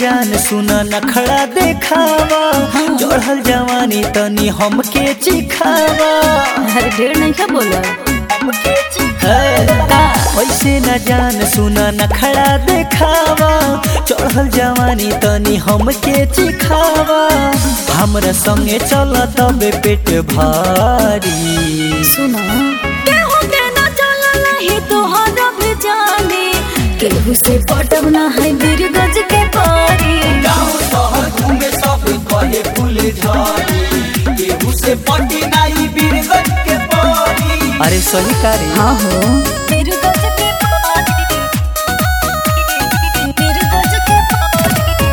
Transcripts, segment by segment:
जान सुन नखड़ा देखावा चढ़ल जवानी तनी हमके चिखावा अरे ढेर नहीं क्या बोला ऐसे न जान सुन नखड़ा देखावा चढ़ल जवानी तनी हमके चिखावा हमरा संगे चल तबे पेट भारी सुना केहू के ना चलल ही तोहरा भी जाने केहू से पटब ना है बीर गज के पारी गाँव शहर घूमे सब कहे फूल झाड़ी केहू से पटी नाई बीरगंज के पारी अरे सही कारी हाँ हो बीर गज के पारी बीर गज के पारी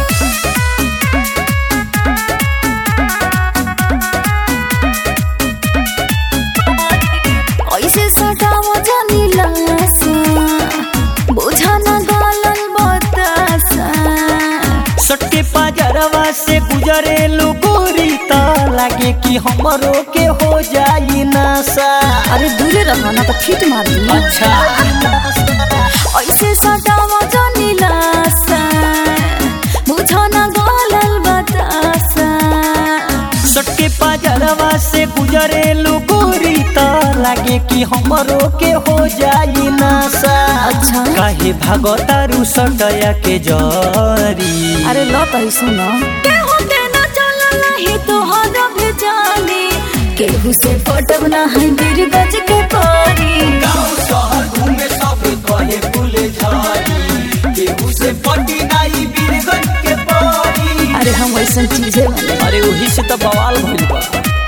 ऐसे सटाव जानी लासा बुझा ना गालल बतासा सटके पाजरवा से गुजरे गोरी ता लागे कि हमरो के हो जाई नशा अरे दूरे रहो ना तो फिट मार दी अच्छा ऐसे सटाव जानी लासा बुझा ना गालल बतासा सटके पाजरवा से गुजरे गोरी ता लागे कि हमरो के हो जाई नशा अच्छा। काहे भागतारू सटया के जरी अरे लो तो ही सुनो केहू के ना चलल ही तोहरा भी जाने केहू से पटब ना है बीर गज के पारी गाँव शहर घूमे सब कहे फूल झाड़ी केहू से पटी नाई बीरगंज के पारी अरे हम वैसा चीजें बने अरे वही से तो बवाल भइल बा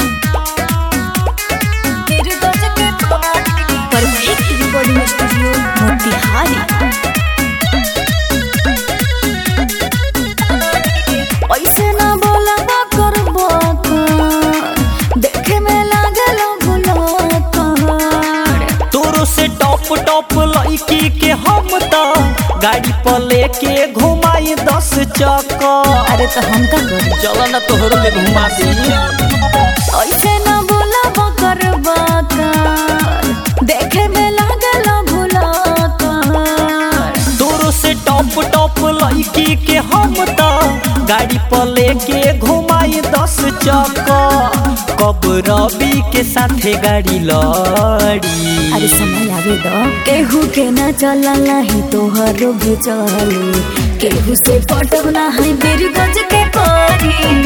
बीर गज के पारी परफेक्ट रिकॉर्डिंग स्टूडियो मोतिहारी ऐसे ना बोला कर देखे में लागल गुलाकार तोरो से टॉप टॉप लड़की के हम तो गाड़ी पर लेके घुमाई दस चक्कर अरे तो हम का करी चलो ना तोहरो में घुमा दी ऐसे ना बोला बकर बकर देखे में लागल भुलाकार तोरो से टॉप टॉप लड़की के हम तो गाड़ी पर लेके घुमाई दस चक्कर कब रवि के साथे गाड़ी लड़ी अरे समय आवे दो केहू के ना चलल ही तोहरो भी चले केहू से पटब ना है बीर गज के पारी